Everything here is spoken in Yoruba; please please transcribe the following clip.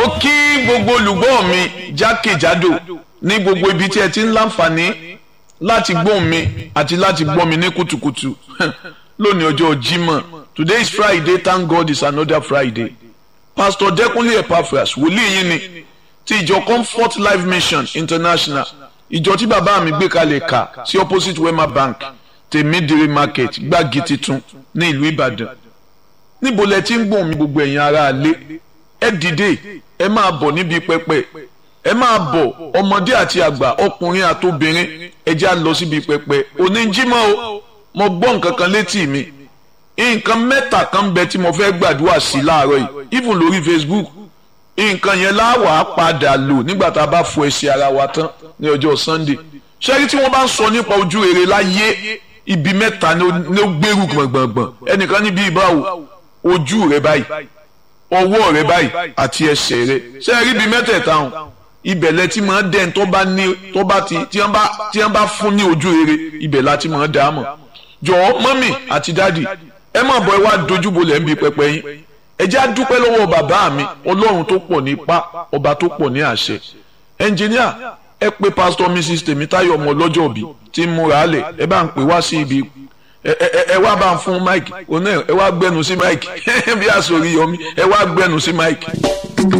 kí gbogbo olùgbọ́ mi jákèjádò ní gbogbo ibi tí ẹ ti ń láǹfààní láti gbọ́ mi àti láti gbọ́ mi ní kùtùkùtù lónìí ọjọ́ Jímọ̀ today is Friday thank God it's another Friday Pastor Dẹ́kunlé Epaphras wòlíì yín ni ti ìjọ Comfort Life Mission International ìjọ tí bàbá mi gbé kalẹ̀ kà sí opposite Wema Bank tèmídìrí market gbági titun ní ìlú Ìbàdàn níbo lẹ ti ń gbọ́n mi gbogbo ẹ̀yin ará ilé ẹ dìde ẹ máa bọ̀ níbi pẹpẹ ẹ máa bọ̀ ọmọdé àti àgbà ọkùnrin àtobìnrin ẹ já lọ síbi pẹpẹ òní jímọ̀ o mo gbọ́ nǹkan kan létí mi nǹkan mẹ́ta kan bẹ tí mo fẹ́ gbàdúrà sí láàárọ̀ yìí even lórí Facebook nǹkan yẹn láwàá padà lò nígbà tá a bá fọ ẹsẹ̀ ara wa tán ní ọjọ́ Sunday ṣẹ́rí tí wọ́n bá ń sọ nípa ojú rere láyé ibi mẹ́ta ni ó gbèrú gbọ̀ngbọ̀ngbọ̀n ẹnìkan níbi ìbáwò ojú rẹ báyìí ọwọ́ rẹ báyìí àti ẹsẹ̀ rẹ ṣé ẹ rí ibi mẹ́tẹ̀ẹ̀ta hàn ibẹ̀ lẹ ti máa dẹ́n tó bá ní tó bá ti tí wọ́n bá tí wọ́n bá fún ní ojú rere ibẹ̀ la ti máa dá a mọ̀ jọ̀ọ́ mọ́mì àti dáàdì ẹ má bọ̀ ẹ wá dojúbolẹ̀ ń bi pẹpẹ yín ẹ jẹ́ á dúpẹ́ lọ́wọ́ bàbá mi ọlọ́run tó pọ̀ ní ipá ọba tó pọ̀ ní àṣẹ ẹnjìníà ẹ pé pásítọ̀ mrs tèmítáyọ̀ ọmọ ọlọ́jọ́ òbí tí ń múra lẹ̀ ẹ bá ń pè wá sí ibi ẹ wá bá ń fún mike òun náà ẹ wá gbẹnu sí mike bí àsòrí yọmí ẹ wá gbẹnu sí mike.